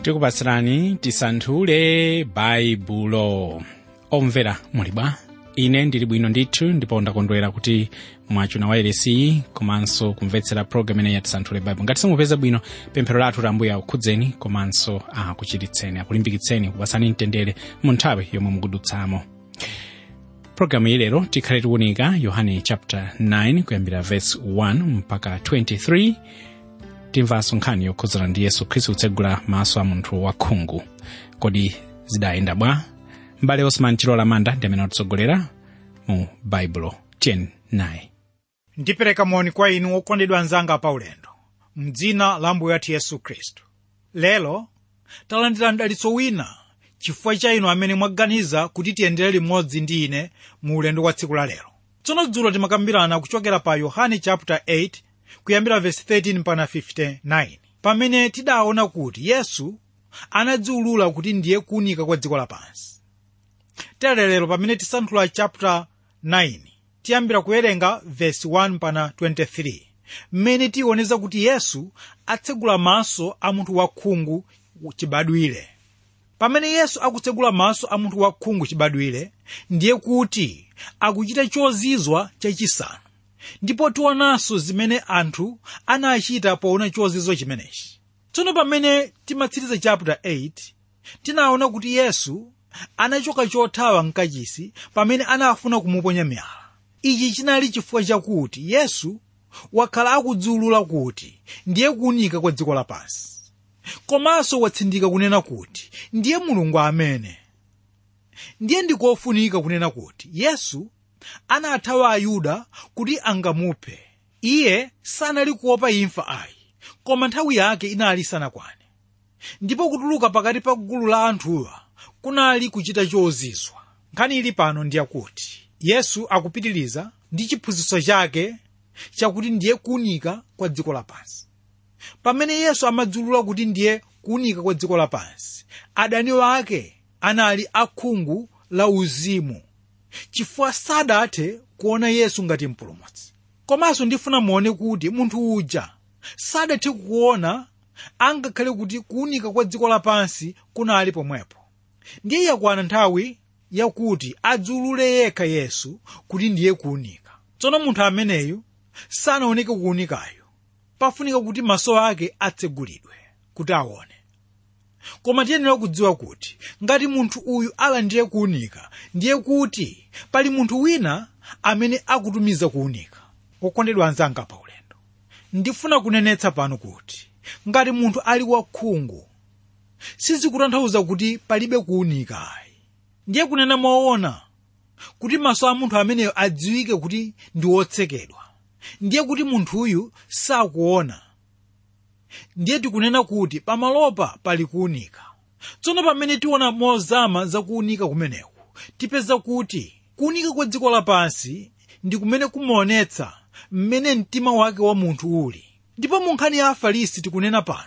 tikupatsirani tisanthule baibulo omvera muli bwa ine ndili bwino ndithu ndipo ndakondwera kuti mwachuna wairesi komanso kumvetsera programu ineyi ya tisanthule baibulo ngati simupeza bwino pemphero lathu la ambuye akukhudzeni komanso akuchiritseni akulimbikitseni kupatsani mtendere mu nthawi yomwe mukudutsamo programu iyi lero tikhale tikuunika yohane chapter 9 kuyambira verse 1 mpaka 23 timvanso nkhani yokhudzana ndi yesu khristu kutsegula maso a munthu wakhungu kodi zidayenda bwa m'bale osman chilola manda ndi amene atitsogolera mu baibulo tiyeni naye ndipereka moni kwa inu okondedwa anzanga paulendo mdzina la ambuye athu yesu khristu lero talandira mdalitso wina chifukwa cha inu amene mwaganiza kuti tiyendere limodzi ndi ine mu ulendo wa tsiku la lero tsono dzulo timakambirana kuchokera pa yohane chapter 8 kuyambira verse 13 mpaka 59 pamene tidaona kuti yesu anadziwulula kuti ndiye kuunika kwa dziko lapansi tere lero pamene tisanthula chapter 9 tiyambira kuwerenga verse 1 mpaka 23 mmene tioneza kuti yesu atsegula maso a munthu wakhungu chibadwire pamene yesu akutsegula maso a munthu wakhungu chibadwire ndiye kuti akuchita chozizwa chachisanu ndipo tionanso zimene anthu anachita poona chozizwa chimenechi tsono pamene timatsiriza chapter 8 tinaona kuti yesu anachoka chothawa mkachisi pamene anafuna kumuponya miyala ichi chinali chifukwa chakuti yesu wakhala akudziwulula kuti ndiye kuunika kwa dziko lapansi komanso watsindika kunena kuti ndiye mulungu amene ndiye ndikofunika kunena kuti yesu anathawa ayuda kuti angamuphe iye sanali kuopa imfa ayi koma nthawi yake inali isanakwane ndipo kutuluka pakati pa gulu la anthuwa kunali kuchita chozizwa nkhani ili pano ndiyakuti yesu akupitiriza ndi chiphunzitso chake chakuti ndiye kuunika kwa dziko lapansi pamene yesu amadziwulula kuti ndiye kuunika kwa dziko lapansi adani wake anali akhungu la uzimu chifukwa sadathe kuona yesu ngati mpulumutsi komanso ndifuna muone kuti munthu uja sadathe kuona angakhale kuti kuunika kwa dziko lapansi kunali pomwepo ndiye yakwana nthawi yakuti adziwulule yekha yesu kuti ndiye kuunika tsono munthu ameneyu sanaoneke kuunikayo pafunika kuti maso ake atsegulidwe kuti aone koma tiyenera kudziwa kuti ngati munthu uyu alandire kuunika ndiye kuti pali munthu wina amene akutumiza kuunika okondedwa anzanga pa ulendo ndifuna kunenetsa pano kuti ngati munthu ali wakhungu sizikutanthauza kuti palibe kuunika ayi ndiye kunena moona kuti maso a munthu ameneyo adziwike kuti ndi wotsekedwa ndiye kuti munthuyu sakuona ndiye tikunena kuti pamalopa pali kuunika tsono pamene tiona mozama za kuunika kumeneku tipeza kuti kuunika kwa dziko lapansi ndi kumene kumaonetsa mmene mtima wake wa munthu uli ndipo mu nkhani ya afarisi tikunena pano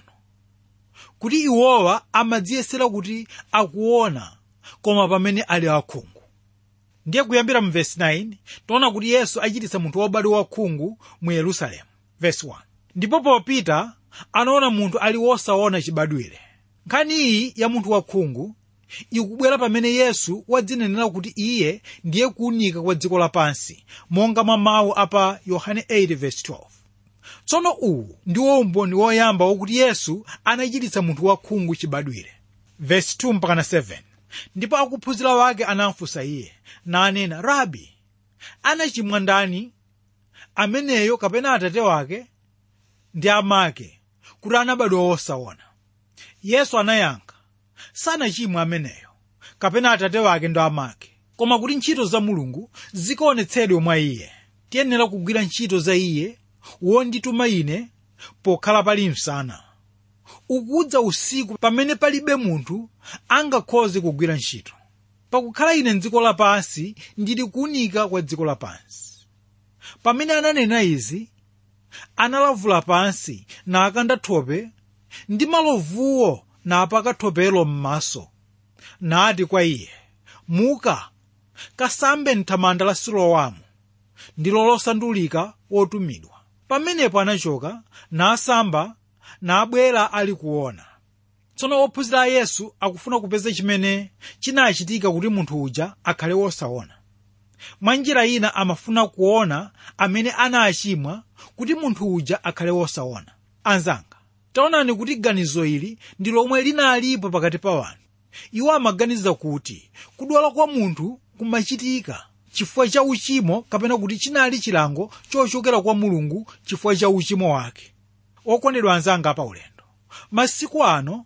kuti iwowa amadziyesera kuti akuona koma pamene ali akhungu ndiye kuyambira mu vesi 9 tiona kuti yesu achititsa munthu wobadwa wakhungu mu yerusalemu vesi 1 ndipo popita anaona munthu ali wosaona chibadwire nkhani iyi ya munthu wakhungu ikubwera pamene yesu wadzinenera kuti iye ndiye kuunika kwa dziko lapansi monga mwa mawu apa yohane 8:12 tsono uwu ndiwo umboni woyamba wokuti yesu anachititsa munthu wakhungu chibadwire vesi 2 mpaka 7 ndipo akuphunzira wake anamfunsa iye nanena rabi anachimwa ndani ameneyo kapena atate wake ndi amake kuti anabadwa wosaona yesu anayankha sanachimwa ameneyo kapena atate wake ndi amake koma kuti ntchito za mulungu zikaonetsedwe mwa iye tiyenera kugwira ntchito za iye wondituma ine pokhala pali msana ukudza usiku pamene palibe munthu angakhoze kugwira ntchito pakukhala ine mdziko lapansi ndili kuunika kwa dziko lapansi pamene ananena izi analavula pansi nakanda thope ndi malovuwo napaka thopelo m'maso nati kwa iye muka kasambe mthamanda la silowamu ndilo losandulika wotumidwa pamenepo anachoka nasamba nabwera ali kuona tsono ophunzira a yesu akufuna kupeza chimene chinachitika kuti munthu uja akhale wosaona mwa njira ina amafuna kuona amene anachimwa kuti munthu uja akhale wosaona anzanga taonani kuti ganizo ili ndi lomwe linalipo pakati pa wanthu iwo amaganiza kuti kudwala kwa munthu kumachitika chifukwa cha uchimo kapena kuti chinali chilango chochokera kwa mulungu chifukwa cha uchimo wake okondedwa anzanga pa ulendo masiku ano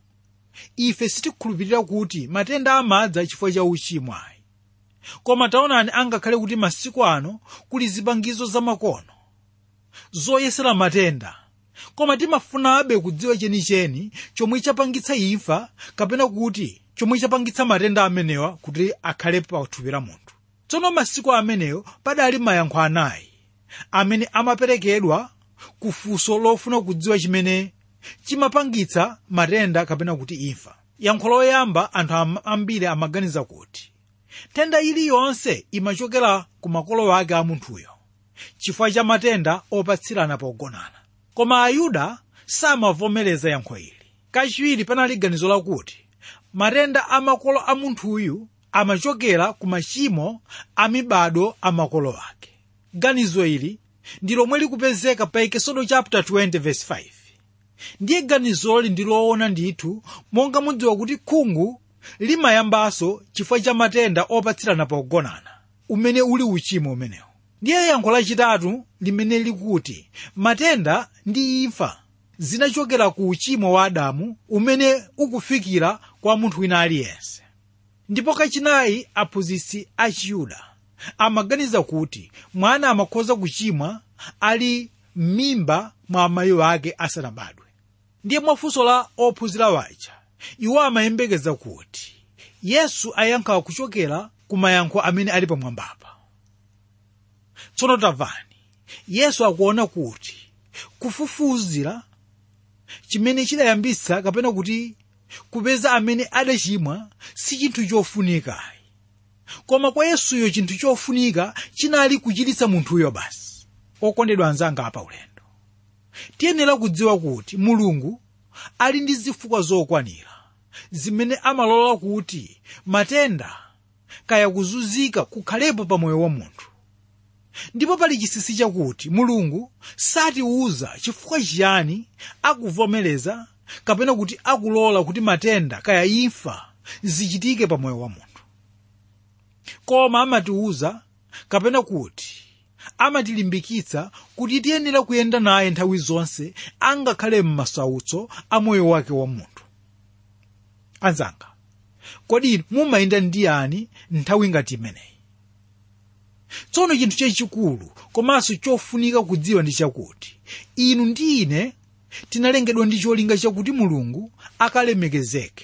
ife sitikhulupirira kuti matenda amadza chifukwa cha uchimo ayi koma taonani angakhale kuti masiku ano kuli zipangizo zamakono zoyesera matenda koma timafunabe kudziwa chenicheni chomwe chapangitsa imfa kapena kuti chomwe chapangitsa matenda amenewa kuti akhale pathupi la munthu tsono masiku ameneyo padali mayankho anayi amene amaperekedwa ku funso lofuna kudziwa chimene chimapangitsa matenda kapena kuti imfa yankho loyamba anthu am- ambiri amaganiza kuti tenda iliyonse imachokera ku makolo ake a munthuyo chifukwa cha matenda opatsirana pogonana koma ayuda samavomereza yankho ili kachiwiri panali ganizo lakuti matenda a makolo a munthuyu amachokera ku machimo a mibado a makolo ake ganizo ili ndi lomwe likupezeka pa ekesodo chapter 20 verse 5 ndiye ganizoli ndi loona ndithu monga mudziwa kuti khungu limayambanso chifukwa cha matenda opatsirana pogonana umene uli uchimo umenewo ndiye yankho lachitatu limene likuti matenda ndi imfa zinachokera ku uchimo wa adamu umene ukufikira kwa munthu wina aliyense ndipo kachinayi aphunzitsi a chiyuda amaganiza kuti mwana amakhoza kuchimwa ali m'mimba mwa amayi ake asanabadwe ndiye mwafunso la ophunzira waja iwo amayembekeza kuti yesu ayankha kuchokera ku mayankho amene ali pamwambapa tsono tamvani yesu akuona kuti kufufuzira chimene chidayambitsa kapena kuti kupeza amene adachimwa si chinthu chofunikayi koma kwa yesuyo chinthu chofunika chinali kuchiritsa munthuyo basi okondedwa anzanga apa ulendo tiyenera kudziwa kuti mulungu ali ndi zifukwa zokwanira zimene amalola kuti matenda kaya kuzunzika kukhalepo pa moyo wa munthu ndipo pali chinsinsi chakuti mulungu satiwuza chifukwa chiyani akuvomereza kapena kuti akulola kuti matenda kaya imfa zichitike pa moyo wa munthu koma amatiwuza kapena kuti amatilimbikitsa kuti tiyenera kuyenda naye nthawi zonse angakhale m'masautso a moyo wake wa munthu anzanga kodi mumayenda ndi yani nthawi ngati imeneyi tsono chinthu chachikulu komanso chofunika kudziwa ndi chakuti inu ndi ine tinalengedwa ndi cholinga chakuti mulungu akalemekezeke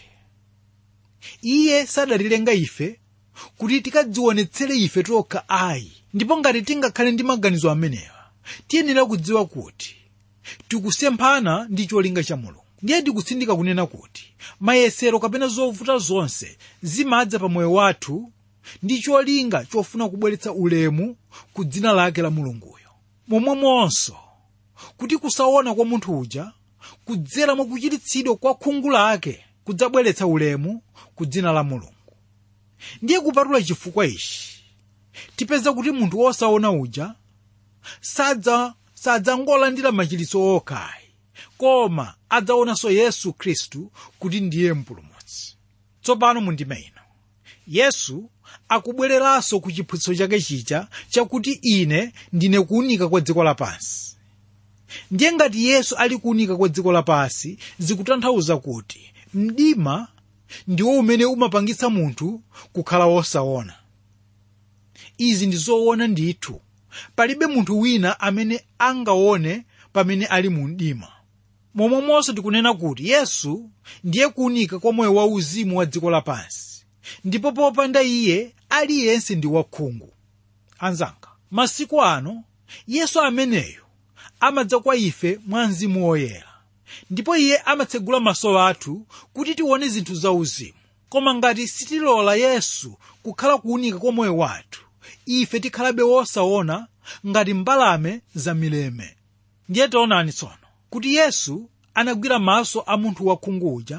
iye sadatilenga ife kuti tikadzionetsere ife tokha ayi ndipo ngati tingakhale ndi maganizo amenewa tiyenera kudziwa kuti tikusemphana ndi cholinga cha mulungu ndiye ndikutsindika kunena kuti mayesero kapena zovuta zonse zimadza pa moyo wathu ndi cholinga chofuna kubweretsa ulemu ku dzina lake la mulunguyo momwemonso kuti kusaona kwa munthu uja kudzera mwa kuchiritsidwa kwa khungu lake kudzabweretsa ulemu ku dzina la mulungu ndiye kupatula chifukwa ichi tipeza kuti munthu wosaona uja sadza sadzangolandira machiritso okhayi koma adzaonanso yesu khristu kuti ndiye mpulumutsi tsopano mundime ino yesu akubwereranso ku chiphunzitso chake chija chakuti ine ndine kuunika kwa dziko lapansi ndiye ngati yesu ali kuunika kwa dziko lapansi zikutanthauza kuti mdima ndiwo umene umapangitsa munthu kukhala wosaona izi ndi zoona ndithu palibe munthu wina amene angaone pamene ali mu mdima momwemonso tikunena kuti yesu ndiye kuunika kwa moyo wauzimu wa dziko lapansi ndipo popanda iye aliyense ndi wakhungu anzanga masiku ano yesu ameneyo amadza kwa ife mwa mzimu woyera ndipo iye amatsegula maso athu kuti tione zinthu zauzimu koma ngati sitilola yesu kukhala kuunika kwa moyo wathu ife tikhalabe wosaona ngati mbalame zamileme ndiye taonani tsono kuti yesu anagwira maso a munthu wakhungu uja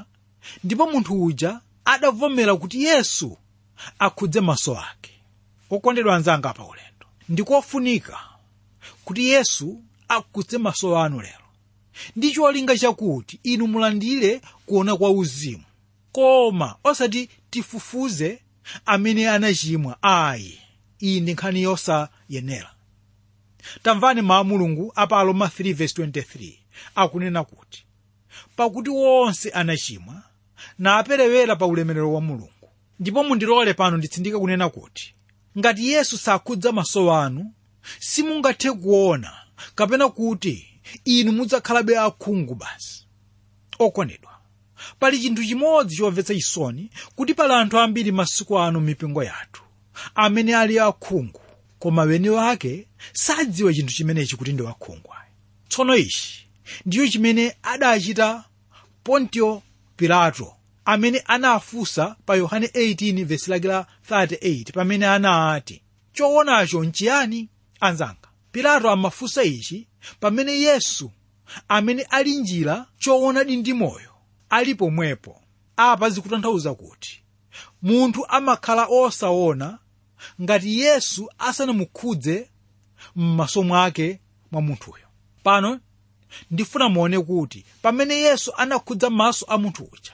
ndipo munthu uja adavomera kuti yesu akhudze maso ake okondedwa anzanga pa ulendo ndikofunika kuti yesu akhudze maso anu lero ndi cholinga chakuti inu mulandire kuona kwa uzimu koma osati tifufuze amene anachimwa ayi iyi ndi nkhani yosayenera tamvani mawu mulungu apa aroma 3:23 akunena kuti pakuti wonse anachimwa naperewera pa ulemerero wa mulungu ndipo mundilole pano nditsindike kunena kuti ngati yesu sakhudza maso anu simungathe kuona kapena kuti inu mudzakhalabe akhungu basi okondedwa pali chinthu chimodzi chomvetsa chisoni kuti pali anthu ambiri masiku ano m'mipingo yathu amene ali akhungu koma weni wake sadziwa chinthu chimenechi kuti ndi wakhungu ayi tsono ichi ndiyo chimene adachita pontio pilato amene anafunsa pa yohane 18 vesi lake la 38 pamene anati choonacho nchiyani anzanga pilato amafunsa ichi pamene yesu amene ali njira choonadi ndi moyo ali pomwepo apa zikutanthauza kuti munthu amakhala osaona ngati yesu asanamukhudze m'maso mwake mwa munthuyo pano ndifuna muone kuti pamene yesu anakhudza maso a munthu uja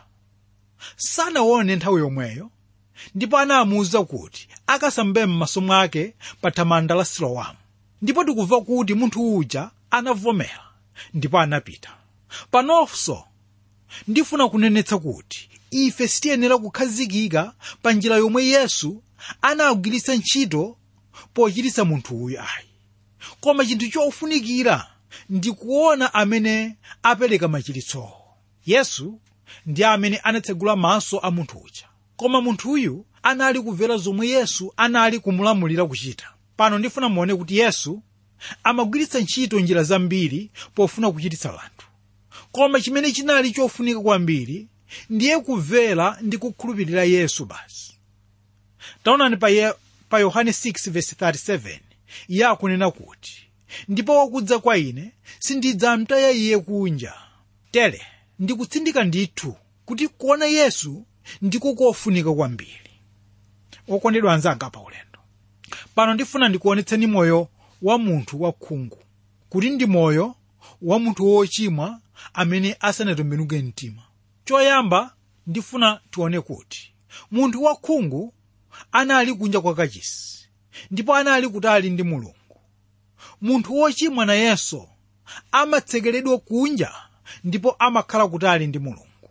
sanaone nthawi yomweyo ndipo anamuwuza kuti akasambe m'maso mwake pa thamanda la silowamu ndipo tikumva kuti munthu uja anavomera ndipo anapita panonso ndifuna kunenetsa kuti ife sitiyenera kukhazikika pa njira yomwe yesu anagwiritsa ntchito pochiritsa munthu uyu ayi koma chinthu chofunikira ndi kuona amene apereka machiritsowo yesu ndi amene anatsegula maso a munthu uja koma munthuyu anali kumvera zomwe yesu anali kumulamulira kuchita pano ndifuna muone kuti yesu amagwiritsa ntchito njira zambiri pofuna kuchiritsa anthu koma chimene chinali chofunika kwambiri ndiye kumvera ndi kukhulupirira yesu basi taonani pa, ye, pa yohane 6:37 iye akunena kuti ndipo wakudza kwa ine sindidzamtaya iye kunja tere ndikutsindika ndithu kuti kuona yesu ndiko kofunika kwambiri okondedwa anzanga pa ulendo pano ndifuna ndikuonetseni moyo wa munthu wakhungu kuti ndi moyo wa munthu wochimwa amene asanatembenuke mtima choyamba ndifuna tione kuti munthu wakhungu anali kunja kwa kachisi ndipo anali kutali ndi mulungu munthu wochimwa nayenso amatsekeredwa kunja ndipo amakhala kutali ndi mulungu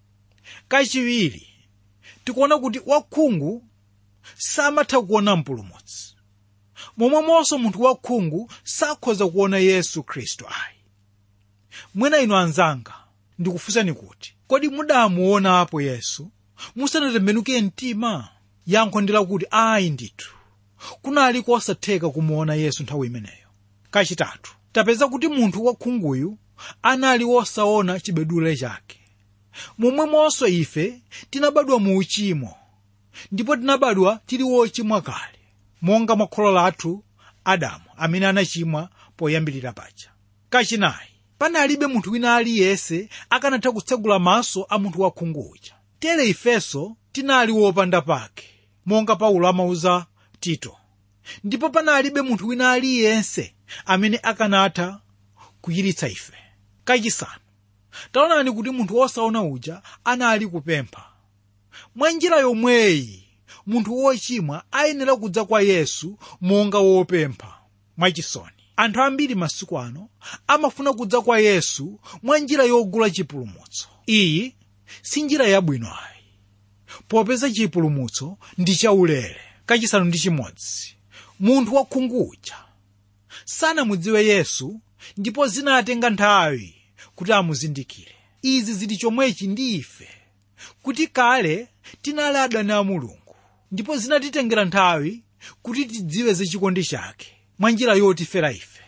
kachiwiri tikuona kuti wakhungu samatha kuona mpulumutsi momwemonso munthu wakhungu sakhoza kuona yesu khristu ayi mwina inu anzanga ndikufunsani kuti kodi mudamuonapo yesu musanatembenuke mtima yankho ndi lakuti ayi ndithu kunali kosatheka kumuona yesu nthawi imeneyo kachitatu tapeza kuti munthu wakhunguyu anali wosaona chibadwire chake momwemonso ife tinabadwa mu uchimo ndipo tinabadwa tili wochimwa kale monga mwa kholo lathu adamu amene anachimwa poyambirira paja kachinayi panalibe munthu wina aliyense akanatha kutsegula maso a munthu wakhungu uja tere ifenso tinali wopanda pake monga paulo amauza tito ndipo panalibe munthu wina aliyense amene akanatha kuchiritsa ife kachisanu taonani kuti munthu wosaona uja anali kupempha mwa njira yomweyi munthu wochimwa ayenera kudza kwa yesu monga wopempha mwachisoni anthu ambiri masiku ano amafuna kudza kwa yesu mwa njira yogula chipulumutso iyi si njira yabwino ayi popeza chipulumutso ndi chaulere kachisanu ndi chimodzi munthu wakhungu uja sanamudziwe yesu ndipo zinatenga nthawi kuti amuzindikire izi zili chomwechi ndi ife kuti kale tinali adani a mulungu ndipo zinatitengera nthawi kuti tidziwe za chikondi chake mwa njira yotifera ife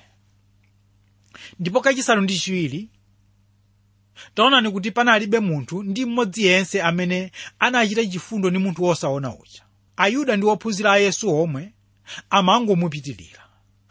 ndipo kachisanu ndi chiwiri taonani kuti panalibe munthu ndi mmodzi yense amene anachita chifundo ndi munthu wosaona uja ayuda ndi ophunzira a yesu omwe amangomupitirira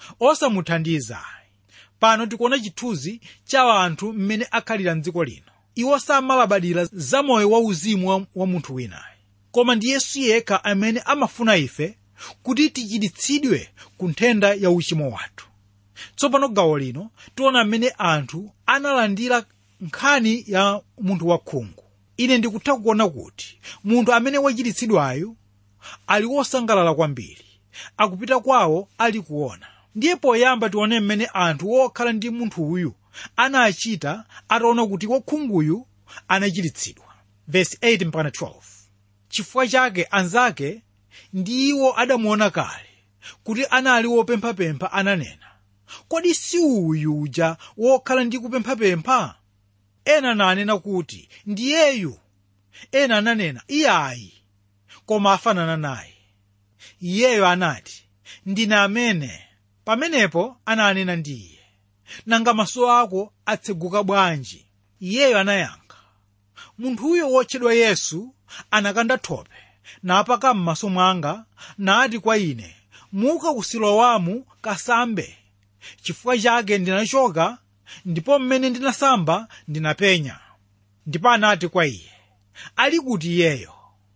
osamuthandiza pano tikuona chithunzi cha anthu mmene akhalira mdziko lino iwo samalabadira za moyo wauzimu wa, wa munthu winayo koma ndi yesu yekha amene amafuna ife kuti tichiritsidwe ku nthenda ya uchimo wathu tsopano gawo lino tiona mmene anthu analandira nkhani ya munthu wakhungu ine ndikutha kuona kuti munthu amene wachiritsidwayo ali wosangalala kwambiri akupita kwawo ali kuona ndiye poyamba tione mmene anthu okhala ndi munthu uyu anachita ataona kuti wakhunguyu anachiritsidwa verse 8 mpaka 12 chifukwa chake anzake ndi iwo adamuona kale kuti anali wopemphapempha ananena kodi si uyu uja wokhala ndi kupemphapempha ena nanena kuti ndiyeyu ena ananena iyayi koma afanana naye iyeyo anati ndine amene pamenepo ananena ndi iye nanga maso ako atseguka bwanji iyeyo anayankha munthuyo wotchedwa yesu anakanda thope napaka m'maso mwanga nati kwa ine muka ku silowamu kasambe chifukwa chake ndinachoka ndipo mmene ndinasamba ndinapenya ndipo anati kwa iye ali kuti iyeyo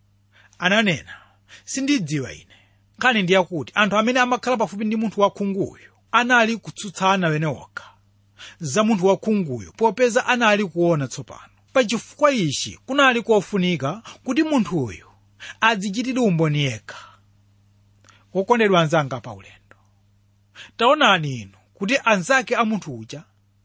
ananena sindidziwa ine nkhani ndi yakuti anthu amene amakhala pafupi ndi munthu wakhunguyu anali kutsutsana wene okha za munthu wakhunguyu popeza anali kuona tsopano pachifukwa ichi kunali kofunika kuti munthuyu adzichitire umboni yekha wokondedwa anzanga pa ulendo taonani inu kuti anzake a munthu uja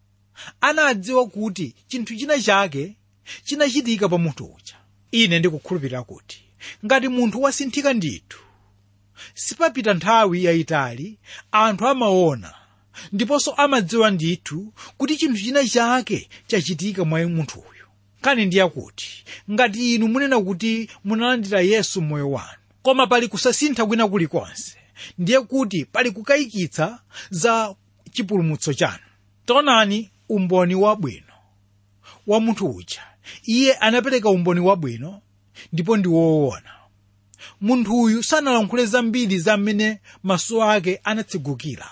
anadziwa kuti chinthu china chake chinachitika pa munthu uja ine ndikukhulupirira kuti ngati munthu wasinthika ndithu sipapita nthawi yayitali anthu amaona ndiponso amadziwa ndithu kuti chinthu china chake chachitika mwa munthu uyu kani ndiye kuti ngati inu munena kuti munalandira yesu mmoyo wanu koma pali kusasintha kwina kulikonse ndiye kuti pali kukayikitsa za chipulumutso chanu taonani umboni wabwino wa munthu uja iye anapereka umboni wabwino ndipo ndi woona munthu uyu sanalankhule zambiri za mmene maso ake anatsegukira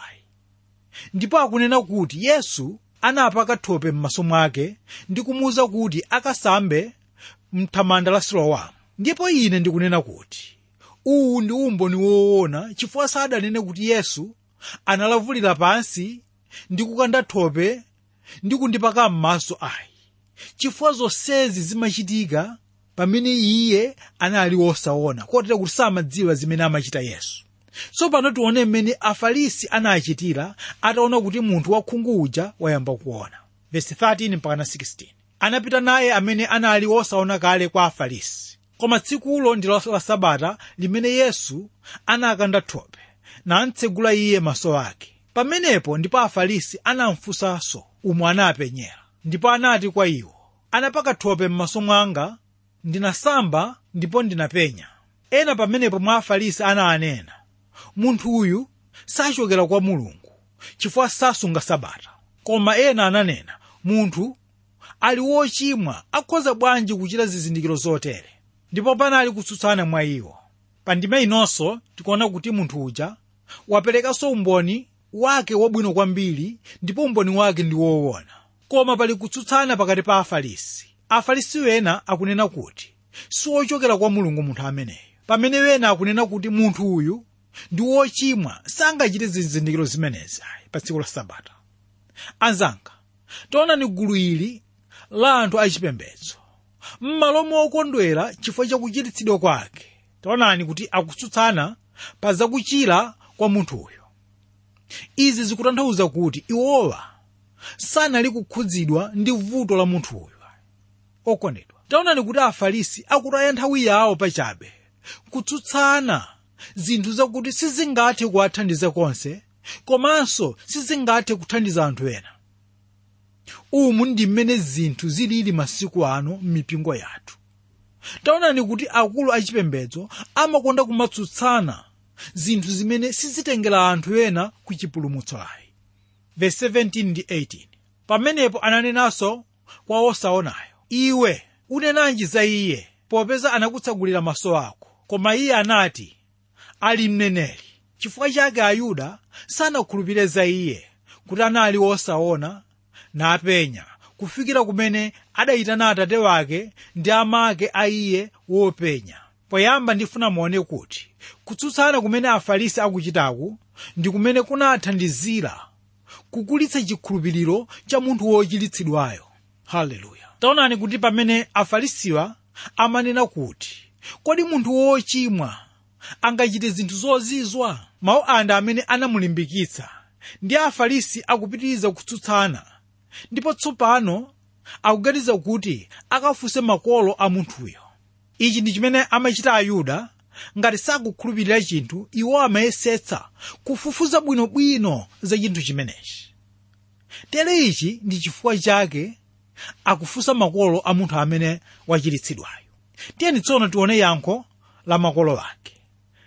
ndipo akunena kuti yesu anapaka thope m'maso mwake ndi kumuwuza kuti akasambe mthamanda la silowamu ndipo ine ndikunena kuti uwu ndi umboni woona chifukwa sadanene kuti yesu analavulira pansi ndi kukanda thope ndi kundipaka m'maso ayi chifukwa zonsezi zimachitika pamene iye anali wosaona kotera kuti samadziwa zimene amachita yesu tsopano tione mmene afarisi anachitira ataona kuti munthu wakhungu uja wayamba kuona verse 13 mpaka 16 anapita naye amene anali wosaona kale kwa afarisi koma tsikulo ndi la sabata limene yesu anakanda thope namtsegula iye maso ake pamenepo ndipo afarisi anamfunsanso umwe anapenyera ndipo anati kwa iwo anapaka thope m'maso mwanga ndinasamba ndipo ndinapenya ena pamenepo mwa afarisi ananena munthu uyu sachokera kwa mulungu chifukwa sasunga sabata koma ena ananena munthu ali wochimwa akhoza bwanji kuchita zizindikiro zotere ndipo panali kutsutsana mwa iwo pa ndima inonso tikuona kuti munthu uja waperekanso umboni wake wabwino kwambiri ndipo umboni wake ndi woona koma pali kutsutsana pakati pa afarisi afarisi wena akunena kuti siwochokera kwa mulungu munthu ameneyo pamene wena akunena kuti munthu uyu ndi wochimwa sangachite zizindikiro zimenezi pa tsiku la sabata anzanga taonani gulu ili la anthu achipembedzo m'malo mokondwera chifukwa chakuchiritsidwa kwake taonani kuti akutsutsana pa zakuchira kwa munthuyo izi zikutanthauza kuti iwowa sanali kukhudzidwa ndi vuto la munthuyo okondedwa taonani kuti afarisi akutaya nthawi yawo pachabe kutsutsana zinthu zakuti sizingathe kuwathandiza konse komanso sizingathe kuthandiza anthu ena umu ndi mmene zinthu zilili masiku ano m'mipingo yathu taonani kuti akulu achipembedzo amakonda kumatsutsana zinthu zimene sizitengera anthu ena ku chipulumutso ayi verse 17 ndi 18 pamenepo ananenanso kwa osaonayo iwe unenanji za iye popeza anakutsegulira maso ako koma iye anati ali mneneri chifukwa chake ayuda sanakhulupirire za iye kuti anali wosaona napenya kufikira kumene adayitana atate wake ndi amake a iye wopenya poyamba ndifuna muone kuti kutsutsana kumene afarisi akuchitaku ndi kumene kunathandizira kukulitsa chikhulupiriro cha munthu wochiritsidwayo haleluya taonani kuti pamene afarisiwa amanena kuti kodi munthu wochimwa angachite zinthu zozizwa mawu anda amene anamulimbikitsa ndi afarisi akupitiriza kutsutsana ndipo tsopano akuganiza kuti akafunse makolo a munthuyo ichi ndi chimene amachita ayuda ngati sakukhulupirira chinthu iwo amayesetsa kufufuza bwinobwino za chinthu chimenechi tere ichi ndi chifukwa chake akufunsa makolo a munthu amene wachiritsidwayo tiyeni tsono tione yankho la makolo ake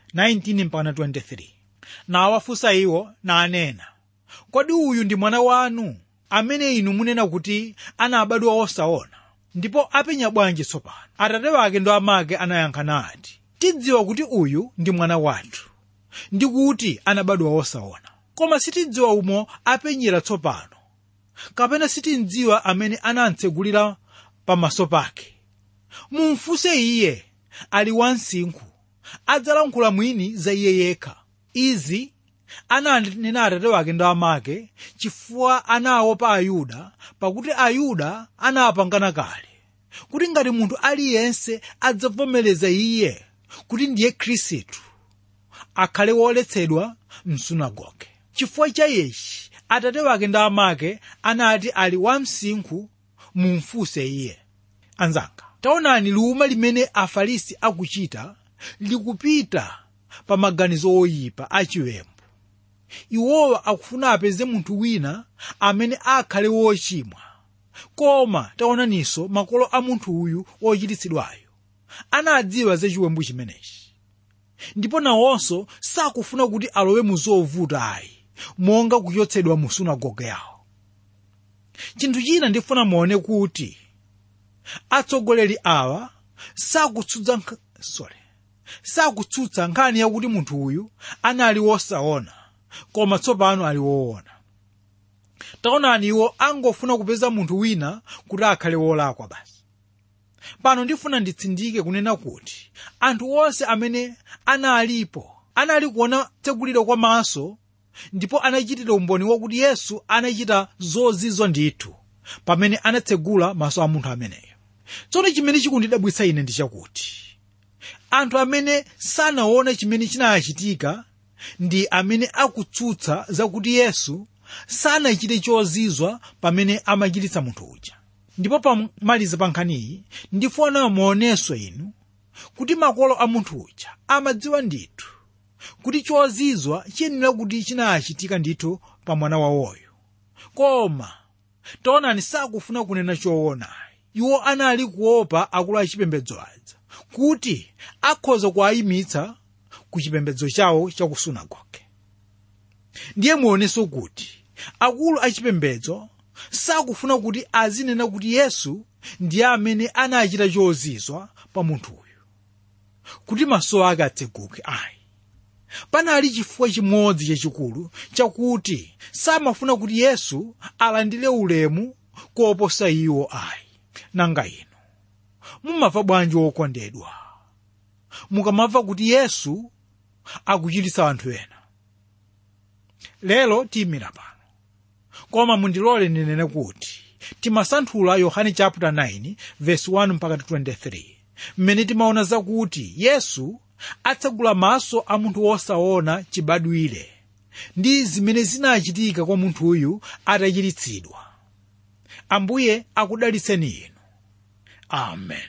19-23 nawafunsa iwo nanena kodi uyu ndi mwana wanu amene inu munena kuti anabadwa osaona ndipo apenya bwanji tsopano atate wake ndo amake anayankha nati tidziwa kuti uyu ndi mwana wathu ndi kuti anabadwa osaona koma sitidziwa umo apenyera tsopano kapena sitidziwa amene anamtsegulira pamaso pake mumfunse iye ali wansinkhu adzalankhula mwini za iye yekha izi ananena atate wake ndo amake chifukwa anaopa ayuda pakuti ayuda anapangana kale kuti ngati munthu aliyense adzavomereza iye kuti ndiye khristu akhale woletsedwa msunagoge chifukwa cha ichi atate wake ndi amake anati ali wamsinkhu mumfunse iye anzanga taonani luma limene afarisi akuchita likupita pa maganizo oyipa achiwembu iwowa akufuna apeze munthu wina amene akhale wochimwa koma taonaninso makolo a munthu uyu wochiritsidwayo anadziwa za chiwembu chimenechi ndipo nawonso sakufuna kuti alowe mu zovuta ayi monga kuchotsedwa mu sunagoge yawo chinthu china ndifuna muone kuti atsogoleri awa sakutsutsa sorry sakutsutsa nkhani yakuti munthu uyu anali wosaona koma tsopano ali woona taonani iwo angofuna kupeza munthu wina kuti akhale wolakwa basi pano ndifuna nditsindike kunena kuti anthu onse amene analipo anali kuona tseguliro kwa maso ndipo anachitira umboni wakuti yesu anachita zozizwa ndithu pamene anatsegula maso a munthu ameneyo tsono chimene chikundidabwitsa ine ndi chakuti anthu amene sanaone chimene chinachitika ndi amene akutsutsa zakuti yesu sanachite chozizwa pamene amachiritsa munthu uja ndipo pamaliza pa nkhaniyi ndifuna muonenso inu kuti makolo a munthu uja amadziwa ndithu kuti chozizwa chiyenera kuti chinachitika ndithu pa mwana wawoyo koma taonani sakufuna kunena choona iwo anali kuopa akulu achipembedzo aja kuti akhoza kuwayimitsa ku chipembedzo chawo cha ku sunagoge ndiye muonenso kuti akulu achipembedzo sakufuna kuti azinena kuti yesu ndiye amene anachita chozizwa pa munthu uyu kuti maso ake atseguke ayi panali chifukwa chimodzi chachikulu chakuti samafuna kuti yesu alandire ulemu koposa iwo ayi nanga inu mumamva bwanji wokondedwa mukamamva kuti yesu akuchiritsa anthu ena lero tiyimira pano koma mundilole ndinene kuti timasanthula yohane chapter 9 verse 1 mpaka 23 mmene timaona zakuti yesu atsegula maso a munthu wosaona chibadwire ndi zimene zinachitika kwa munthu uyu atachiritsidwa ambuye akudalitseni inu amen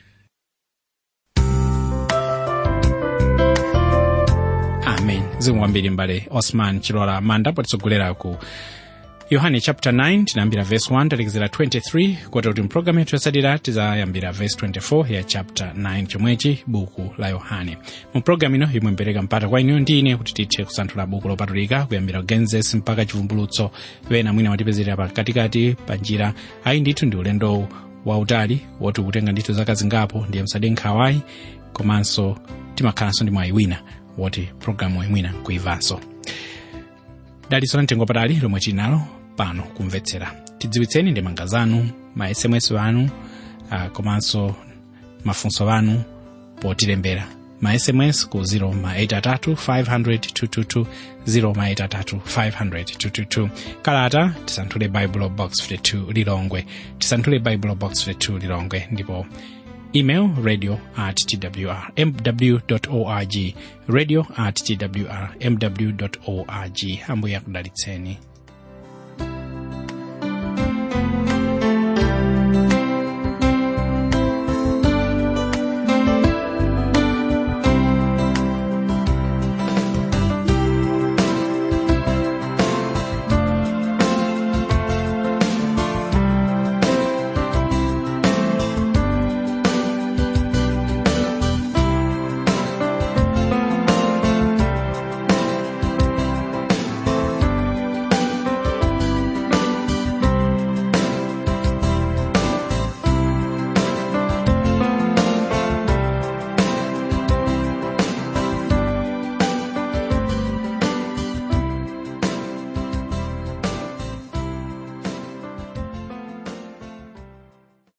amen zikomo kwambiri mbale osman chilola manda potitsogolera ku yohane chapter 9 tinayambira verse 1 talekezera 23 kota kuti mpulogalamu yathu yotsatira tizayambira verse 24 ya chapter 9 chomwechi buku la yohane mu pulogalamu ino imwe mpereka mpata kwa inu ndi ine kuti tithe kusanthula buku lopatulika kuyambira genesis mpaka chivumbulutso wena mwina watipezerera pakatikati pa njira ayi ndithu ndi ulendo wautali woti ukutenga ndithu zaka zingapo ndiye musade nkhawayi komanso timakhalanso ndi mwayi wina woti pulogalamu imwina kuimvanso dalitso la mtengo patali lomwe tili nalo pano kumvetsera tidziwitseni ndemanga zanu ma sms anu uh, komanso mafunso anu potilembera ma sms ku 0 ma 83 500 222 0 ma 83 500 222 kalata tisanthule bible box 52 lilongwe tisanthule bible box 52 lilongwe ndipo email radio at twr mw org radio at twr mw org ambuye akudalitseni